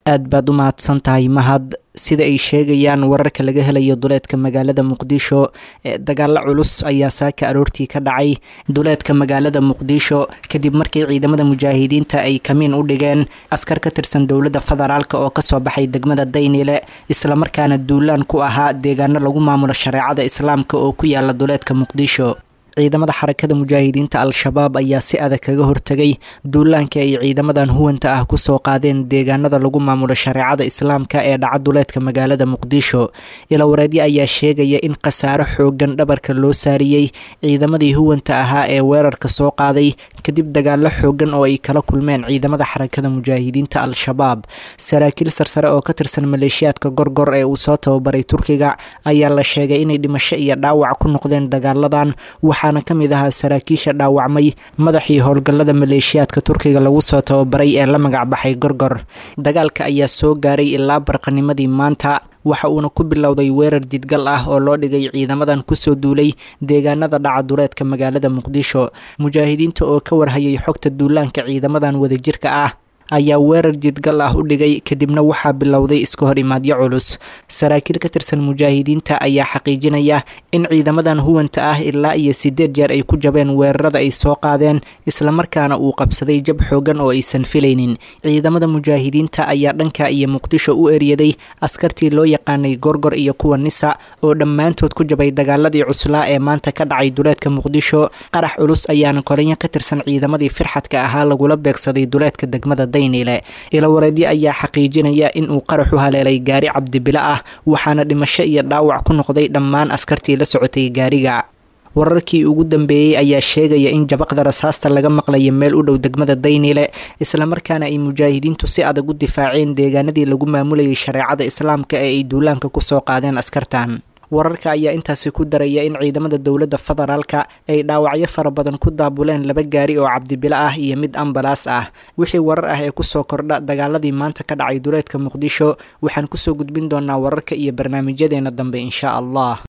aad baad u mahadsan tahay mahad sida ay sheegayaan wararka laga helayo duleedka magaalada muqdisho dagaalo culus ayaa saaka aroortii ka dhacay duleedka magaalada muqdisho kadib markii ciidamada mujaahidiinta ay kamiin u dhigeen askar ka tirsan dowladda federaalk oo kasoo baxay degmada daynile islamarkaana duulaan ku ahaa deegaano lagu maamulo shareecada islaamka oo ku yaala duleedka muqdisho ciidamada xarakada mujaahidiinta al-shabaab ayaa si adag kaga hortegay duulaanka ay ciidamadan huwanta ah kusoo qaadeen deegaanada lagu maamulo shareecada islaamka ee dhaca duleedka magaalada muqdisho ilawareedyo ayaa sheegaya in khasaaro xoogan dhabarka loo saariyey ciidamadii huwanta ahaa ee weerarka soo qaaday kadib dagaalo xoogan oo ay kala kulmeen ciidamada xarakada mujaahidiinta al-shabaab saraakiil sarsare oo ka tirsan maleeshiyaadka gorgor ee uu soo tababaray turkiga ayaa la sheegay inay dhimasho iyo dhaawac ku noqdeen dagaaladan waxaana ka mid ahaa saraakiisha dhaawacmay madaxii howlgallada maleeshiyaadka turkiga lagu soo tababaray ee la magacbaxay gorgor dagaalka ayaa soo gaaray ilaa barqanimadii maanta waxa uuna ku bilowday weerar jidgal ah oo loo dhigay ciidamadan kusoo duulay deegaanada dhaca duleedka magaalada muqdisho mujaahidiinta oo ka warhayay xogta duulaanka ciidamadan wadajirka ah ayaa weerar jidgal ah u dhigay kadibna waxaa bilowday iska hor imaadyo culus saraakiil ka tirsan mujaahidiinta ayaa xaqiijinaya in ciidamadan huwanta ah ilaa iyo sideed jeer ay ku jabeen weerarada ay soo qaadeen islamarkaana uu qabsaday jab xoogan oo aysan filaynin ciidamada mujaahidiinta ayaa dhanka iyo muqdisho u eryaday askartii loo yaqaanay gorgor iyo kuwa nisa oo dhammaantood ku jabay dagaaladii cuslaa ee maanta ka dhacay duleedka muqdisho qarax culus ayaana koranyo ka tirsan ciidamadii firxadka ahaa lagula beegsaday duleedka degmada ilawareedyo ayaa xaqiijinaya in uu qarax u haleelay gaari cabdibilo ah waxaana dhimasho iyo dhaawac ku noqday dhammaan askartii la socotay gaariga wararkii ugu dambeeyey ayaa sheegaya in jabaqda rasaasta laga maqlayo meel u dhow degmada daynile islamarkaana ay mujaahidiintu si adag u difaaceen deegaanadii lagu maamulayay shareecada islaamka ee ay duulaanka kusoo qaadeen askartan wararka ayaa intaasi ku daraya in ciidamada dowladda federaalka ay dhaawacyo fara badan ku daabuleen laba gaari oo cabdibilo ah iyo mid ambalaas ah wixii warar ah ee kusoo kordha dagaaladii maanta ka dhacay duleedka muqdisho waxaan kusoo gudbin doonaa wararka iyo barnaamijyadeena dambe insha allah